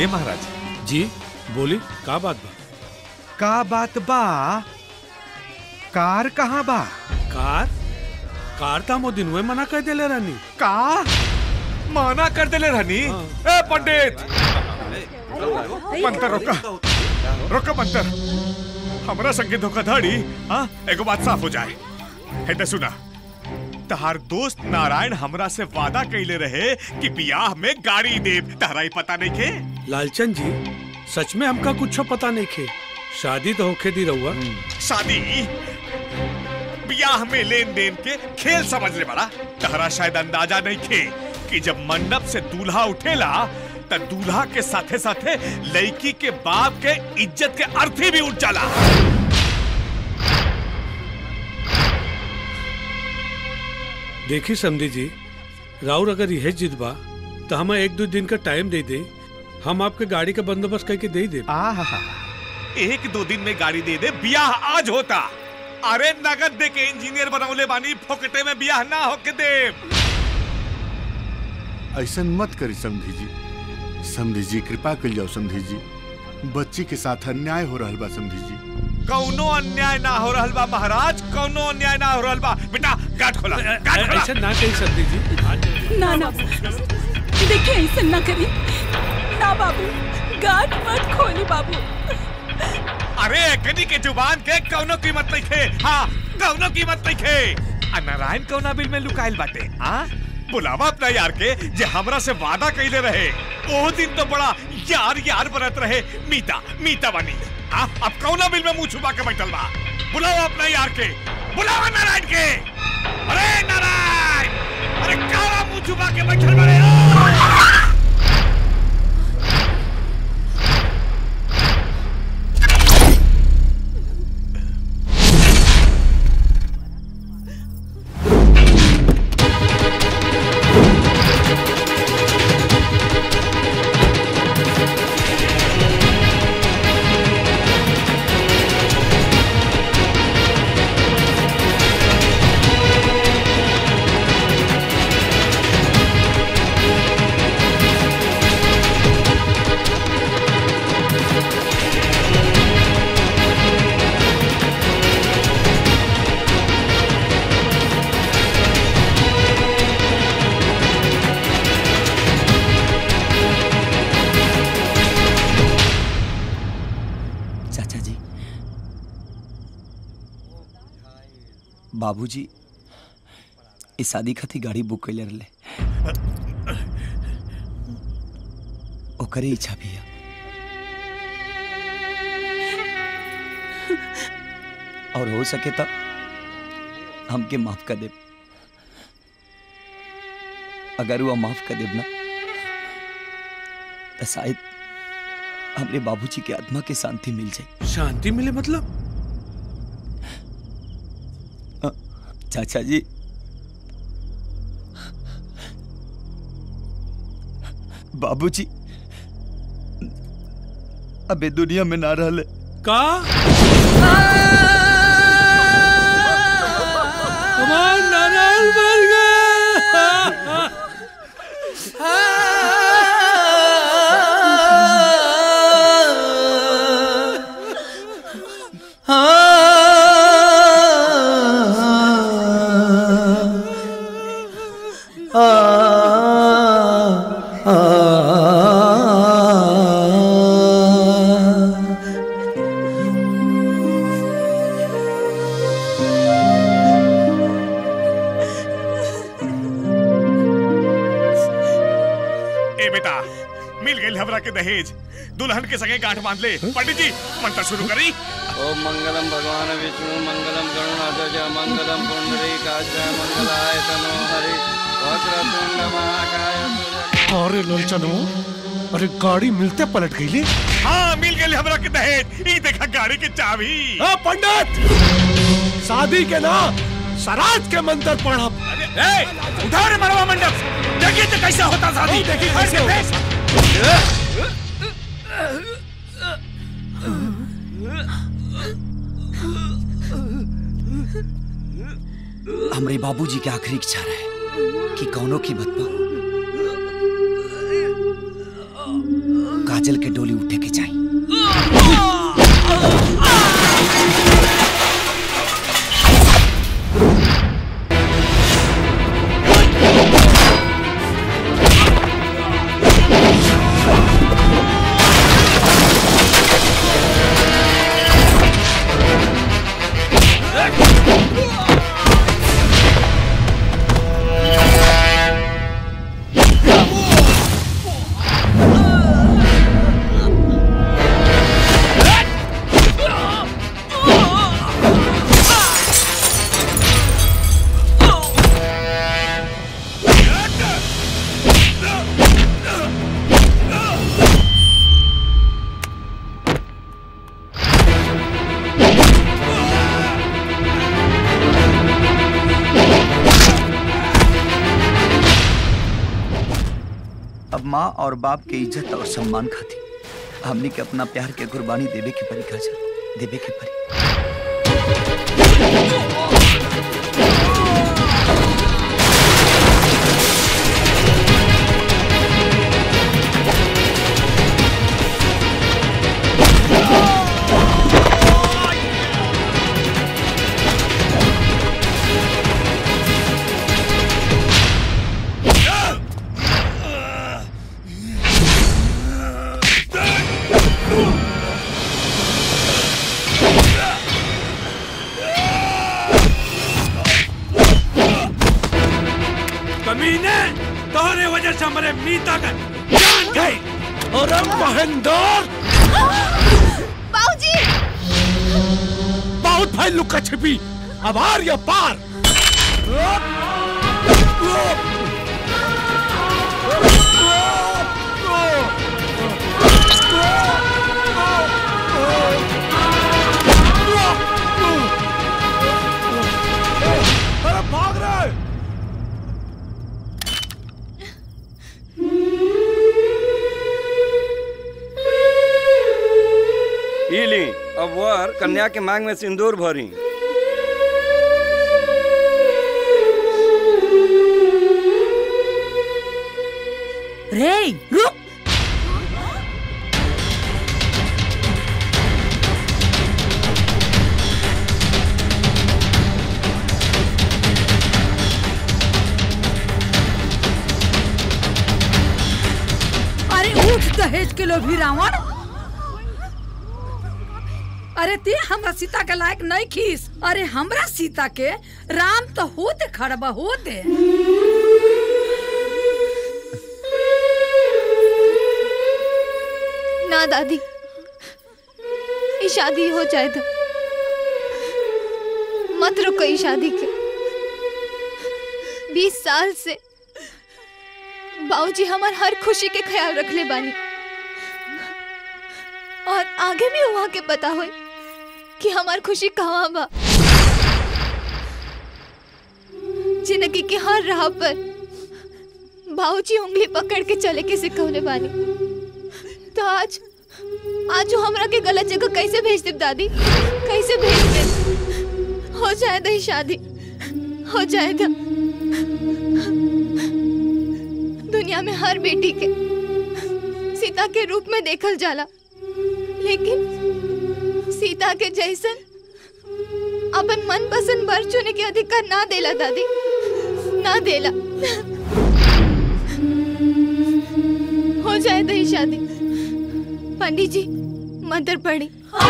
ए महाराज जी बोली का बात बा का बात बा कार कहाँ बा कार कार था मो दिन मना कर देले रानी का माना कर देले रहनी ए पंडित मंतर रोका रोका मंतर हमरा संगे धोखाधड़ी हाँ एगो बात साफ हो जाए है तो सुना तहार दोस्त नारायण हमरा से वादा कैले रहे कि बियाह में गाड़ी देव तहरा ही पता नहीं खे लालचंद जी सच में हमका कुछ पता नहीं खे शादी तो होके दी रहुआ शादी बियाह में लेन देन के खेल समझ ले बड़ा तहरा शायद अंदाजा नहीं खे कि जब मंडप से दूल्हा उठेला त दूल्हा के साथे साथे लड़की के बाप के इज्जत के अर्थी भी उठ जाला देखी समझी जी राउर अगर यह जिद बा तो हमें एक दो दिन का टाइम दे दे हम आपके गाड़ी का बंदोबस्त करके दे दे एक दो दिन में गाड़ी दे दे बियाह आज होता अरे नगद दे के इंजीनियर बनौले बानी फोकटे में बियाह ना होके दे ऐसा मत करी समधी जी समधी जी कृपा कर जाओ समधी जी बच्ची के साथ अन्याय हो रहा बा समधी जी कौनो अन्याय ना हो रहल बा महाराज कौनो अन्याय ना हो रहल बा बेटा गाठ खोला गाठ खोला ऐसा ना कही समझी जी ना ना देखिए ऐसा ना करी ना बाबू गाठ मत खोली बाबू अरे एकनी के जुबान के कौनो कीमत नहीं खे हाँ कौनो कीमत नहीं खे आ नारायण कौना बिल में लुकाइल बाटे हाँ बुलावा अपना यार के जे हमरा से वादा कैले रहे ओ दिन तो बड़ा यार यार बनत रहे मीता मीता बनी हाँ अब कौना बिल में मुंह छुपा के बैठल बा बुलावा अपना यार के बुलावा नारायण के अरे नारायण अरे काला मुंह छुपा के बैठल बड़े चाचा जी बाबूजी इस शादी खातिर गाड़ी बुक कैले रहले ओकरे इच्छा भी है और हो सके तो हमके माफ कर दे अगर वो माफ कर देब ना तो शायद हमरे बाबूजी के आत्मा के शांति मिल जाए शांति मिले मतलब चाचा जी बाबूजी अबे दुनिया में ना रहले का हमार नारायण मर गया ए बेटा मिल गई हमरा के दहेज दुल्हन के संगे गांठ बांध ले पंडित जी मंत्र शुरू करी ओम मंगलम भगवान विष्णु मंगलम गरुणाध्वज मंगलम पुंडरीकाच मंगलाय तनो हरि वक्रतुंड महाकाय अरे लोलचनो अरे गाड़ी मिलते पलट गई ले हाँ मिल गई हमरा के दहेज ई देखा गाड़ी के चाबी हाँ पंडित शादी के ना सराज के मंत्र पढ़ब ए उठा रे मरवा मंडप देखिए तो कैसा होता शादी देखिए कैसे हमरे बाबूजी के आखिरी इच्छा रहे कि कौनो कीमत पर काजल के डोली उठे के चाहिए अब माँ और बाप के इज्जत और सम्मान खाती हमने के अपना प्यार के कुर्बानी देवे के परी काजल देवे के परी कमीने तोहरे वजह से हमारे मीता का जान गई अरे महेंद्र बाबूजी बहुत भाई लुका छिपी अब आर या पार अरे भाग रहे ई ली अब वर कन्या के मांग में सिंदूर भरी रे रुक अरे उठ दहेज के लोभी रावण अरे ते हमरा सीता के लायक नहीं खीस अरे हमरा सीता के राम तो होते खड़बा होते ना दादी ये शादी हो जाए तो मत रुको ये शादी के बीस साल से बाबूजी हमार हर खुशी के ख्याल रख ले बानी और आगे भी वहाँ के पता हो कि हमार खुशी कहाँ बा जिंदगी के हर राह पर बाबूजी उंगली पकड़ के चले के सिखौले बानी तो आज आज वो हमरा के गलत जगह कैसे भेज दे दादी कैसे भेज दे हो जाए दही शादी हो जाए तो दुनिया में हर बेटी के सीता के रूप में देखल जाला लेकिन सीता के जैसन अपन मन पसंद वर चुने के अधिकार ना देला दादी ना देला हो जाए दही शादी पंडित जी मंत्र पढ़ी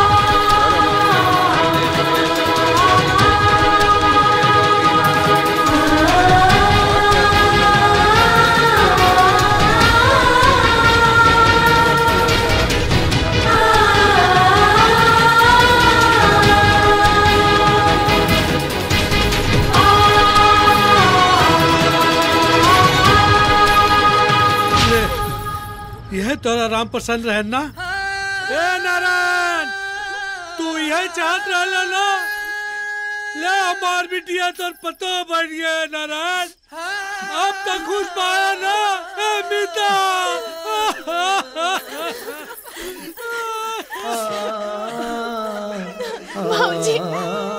यह तोरा राम प्रसन्न रहे ना ए नारायण तू यह चाहत रहला ना ले हमार बिटिया तोर पतो बढ़ गया नारायण अब तक खुश पाया ना ए मीता भाऊजी